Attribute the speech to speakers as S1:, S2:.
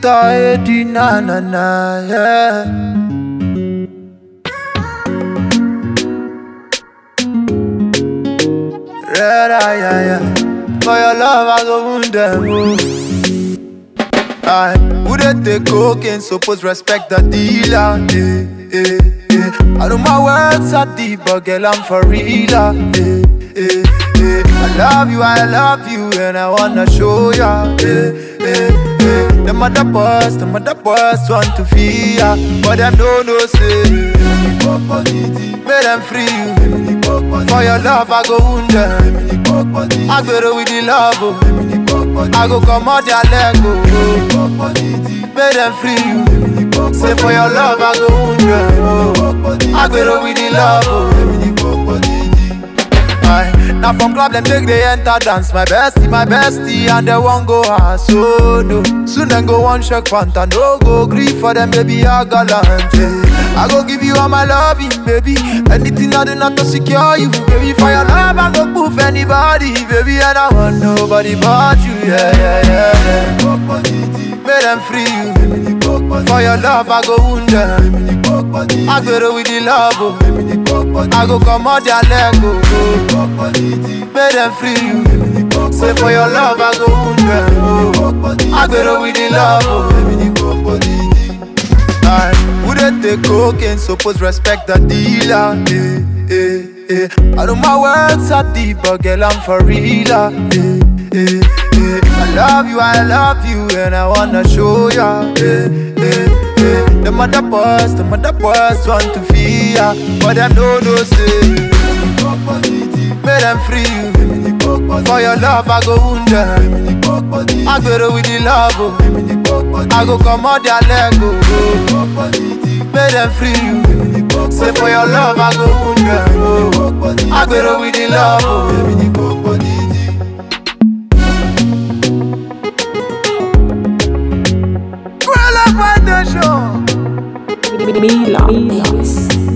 S1: Victor Eddie, na na na, yeah. Red eye, yeah, yeah. For your love, I go wound them. Oh. Aye, who they take cocaine, suppose respect the dealer. Eh, eh, eh. I know my words are deep, but girl, I'm for real. ah, Eh, eh, eh. I love you, I love you, and I wanna show ya. Eh, eh, eh. The mother boys, the mother boys want to feel ya, but them don't know say. Make them free you. For your love, I go wound them. I go with the love, oh. I go come out their leg, oh. Make them free you. Say for your love, I go wound them, oh. I go with the love, oh. Aye. Now from club them take they enter dance My bestie, my bestie and they won't go ass so no Soon then go one shake panta No go grief for them baby I gallant eh. I go give you all my loving baby Anything I do not to secure you Baby for your love I go proof anybody Baby and I want nobody but you Yeah yeah yeah, yeah. Make them free you For your love I go wound them I go with the love oh. I go come out their leg oh. Make them free you Say for your love I go wound them oh. I go with the love oh. Aye, who they take cocaine suppose respect the dealer eh, eh, eh. I know my words are deep but girl I'm for real ah, eh, eh, eh. I love you, I love you and I wanna show ya eh, eh, eh. The mother boys, the mother boys want to feel ya But them don't know say Make them free you For your love I go wound them I go with the love oh. I go come out their leg oh. Make them free you Say for your love I go wound them oh. I go with the love oh. Grow up on the show
S2: Mila Mix.